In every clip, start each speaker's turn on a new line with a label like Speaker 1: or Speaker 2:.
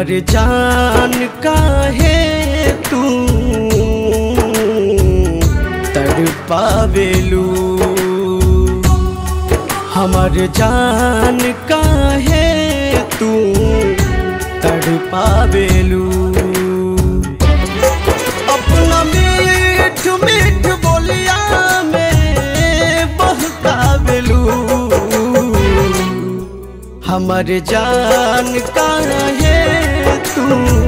Speaker 1: हमर जान काहे तू तड़पावेलू हमर जान काहे तू तड़पावेलू अपना मीठ मीठ बोलिया में बहकावेलू हमर जान काहे तू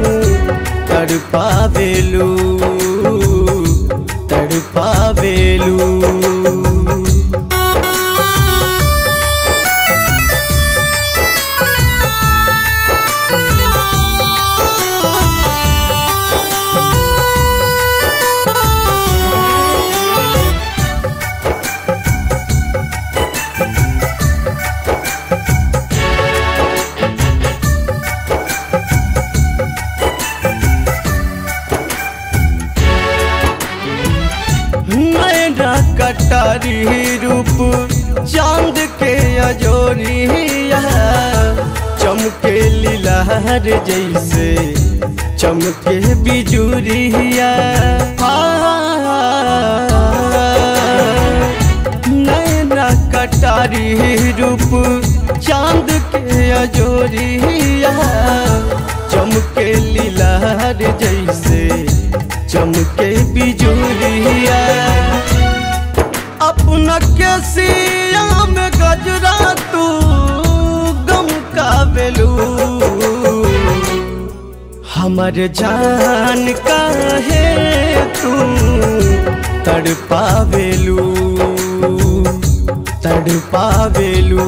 Speaker 1: तड़पावेलू तड़पावेलू मेरा कटारी रूप चांद के अजोरिया चमके लीलार जैसे चमके बिजुरिया नैना कटारी रूप चांद के अजोरिया चमके लीलार जैसे चमके बिजुरिया अपना केसिया में गजरा तू गम का बेलू हमर जान काहे तू तड़पावेलू तड़पावेलू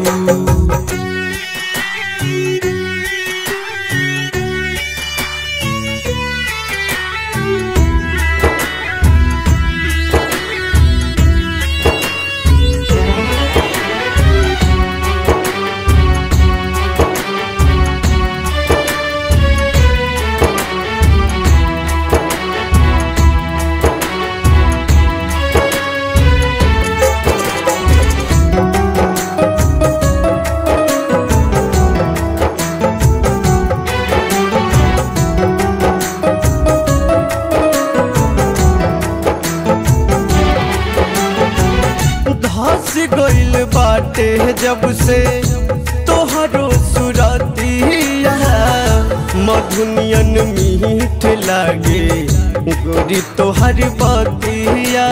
Speaker 1: धस गइल बाटे जब से तोहरो सुरतिया मधुनियन मीठ लागे गोरी तोहर बतिया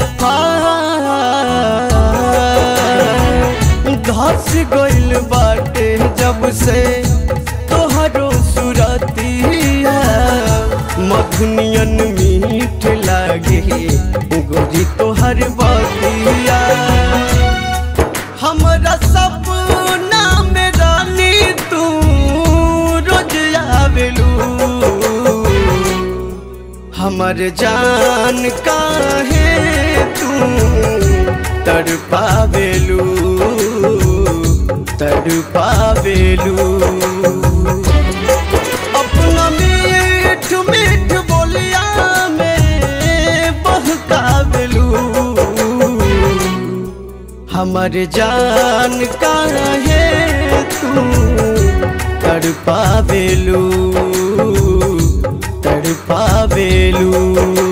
Speaker 1: धस गइल बाटे जब से तोहरो सुरतिया मधुनियन मीठ लागे गोरी तोहर बतिया हमरा सपना में रानी तू रोज आवेलू हमर जान काहे तू तड़पावेलू तड़पावेलू अपना मीठ मीठ बोलिया में बहकावेलू हमर जान काहे तू तड़पावेलू तड़पावेलू